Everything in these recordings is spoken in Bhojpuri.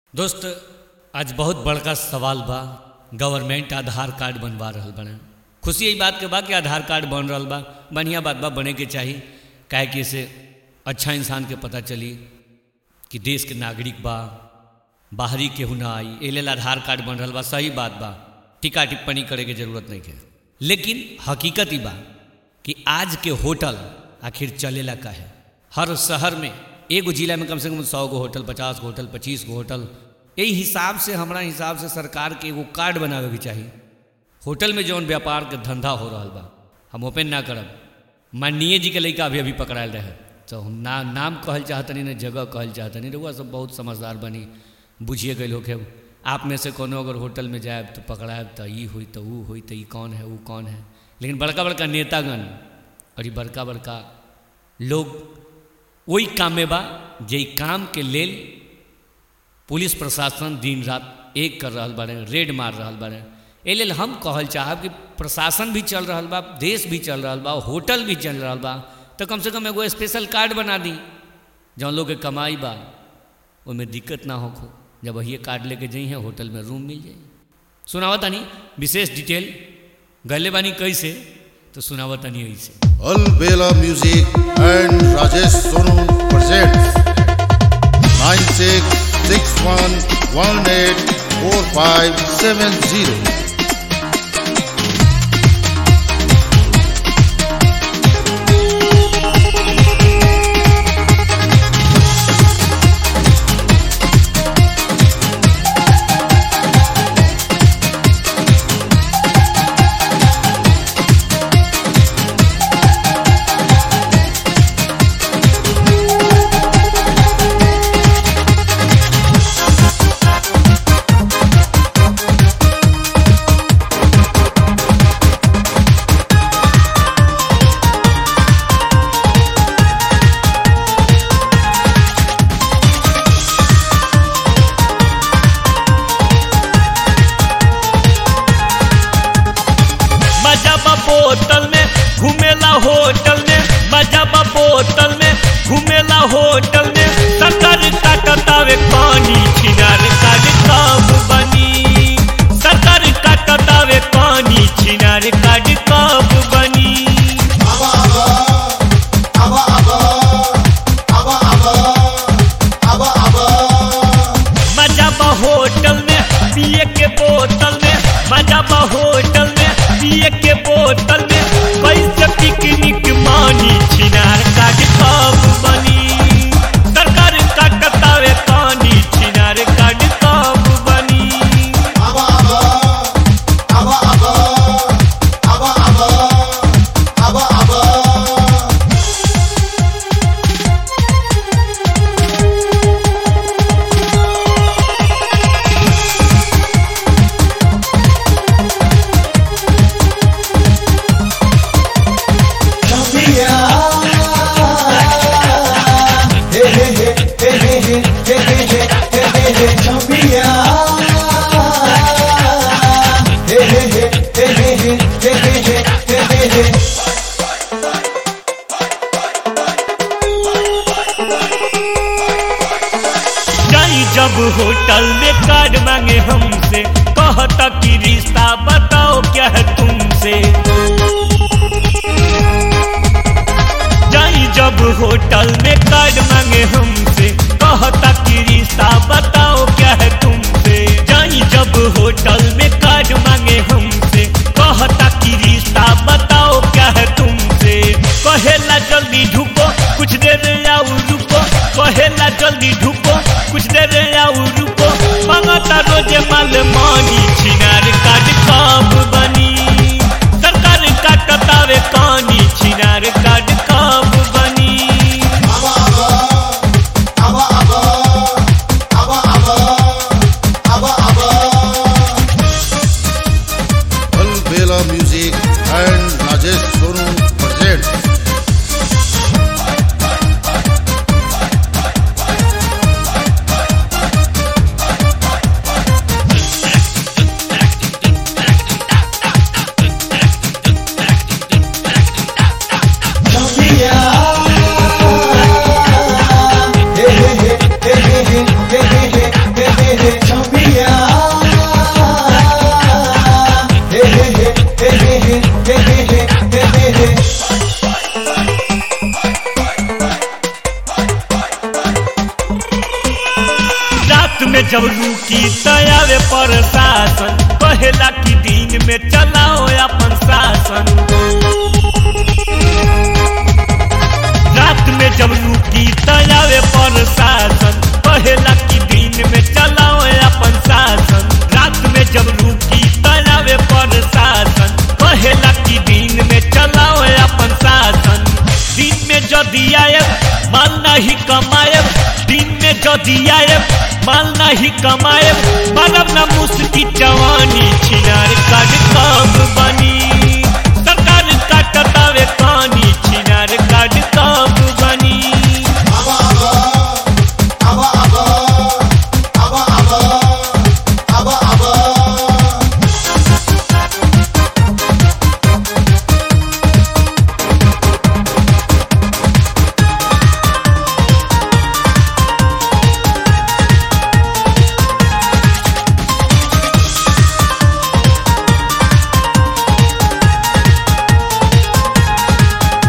दोस्त आज बहुत बड़का सवाल बा गवर्नमेंट आधार कार्ड बनवा रहल बने खुशी यही बात के बा कि आधार कार्ड बन रहल बा बढ़िया बात बा बने के चाही काहे कि इससे अच्छा इंसान के पता चली कि देश के नागरिक बा बाहरी केहू ना आई ए लेल आधार कार्ड बन रहल बा सही बात बा टीका टिप्पणी करे के जरूरत नहीं है लेकिन हकीकत ही बा कि आज के होटल आखिर चलेला का है हर शहर में एगो जिला में कम से कम सौ गो होटल पचास गो होटल पच्चीस गो होटल यही हिसाब से हमारा हिसाब से सरकार के एगो कार्ड बनावे के चाहिए होटल में जौन व्यापार के धंधा हो रहा बा हम ओपन ना करब माननीय जी के लड़का अभी अभी पकड़ायल रहे तो हम ना नाम कहल चाहतनी ना जगह कहल चाहतनी रहुआ सब बहुत समझदार बनी बुझिए गए होके आप में से कोनो अगर होटल में जाए तो पकड़ाएब तो ई हुई तो वो हुई तो ई कौन है वो कौन है लेकिन बड़का बड़का नेतागण और ये बड़का बड़का लोग वही काम में बा जे काम के लेल पुलिस प्रशासन दिन रात एक कर रहा बारे रेड मार रहा बारे ए लेल हम कहल चाहब कि प्रशासन भी चल रहा बा देश भी चल रहा बा होटल भी चल रहा बा तो कम से कम एगो स्पेशल कार्ड बना दी जौन लोग के कमाई बा उसमें दिक्कत ना हो जब वही कार्ड लेके जाई है होटल में रूम मिल जाए सुनावा तानी विशेष डिटेल गले बानी कैसे तो सुनावा तानी ऐसे Alvela Music and Rajesh Sonu presents 9661184570. मजा बा बोतल में घूमेला होटल में मजा बा बोतल में घूमेला होटल में सरकार काटतावे पानी छिनार काट कब बनी सरकार काटतावे पानी छिनार काट कब बनी मजा बा होटल में पिए के बोतल में मजा बा होटल में पिए के बोतल में कैसे पिकनिक मानी छिनार काट कब बनी सरकार काटतावे पानी छिनार काट कब बनी जाई जब होटल में कार्ड मांगे हमसे कहता कि रिश्ता बताओ क्या है तुमसे जाई जब होटल में कार्ड मांगे हमसे कहता कि रिश्ता बताओ क्या है तुमसे जाई जब होटल में कार्ड मांगे हमसे कहता कि रिश्ता बताओ क्या है तुमसे कहेला जल्दी ढुको कुछ देर आओ रुको कहेला जल्दी ढुको कुछ देर आओ रुको मांगता रोजे माल मानी छिनार काट कब बनी सरकार काटतावे कानी छिनार काट कब बनी Alvela Music and Rajesh Sonu presents में जब रुकी तयावे पर शासन पहला की दिन में चलाओ अपन शासन रात में जब रुकी तयावे पर शासन पहला की दिन में चलाओ अपन शासन रात में जब रुकी तयावे पर शासन पहला की दिन में चलाओ अपन शासन दिन में जदि आए माल नहीं कमाए दिन में जदि आए माल नहीं कमाए बनब न मुस्की जवानी छिनार काट कब बनी सरकार काटतावे कानी छिनार काट कब बनी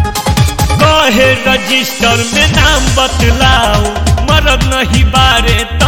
कहे रजिस्टर में नाम बतलाओ मरद नहीं बारे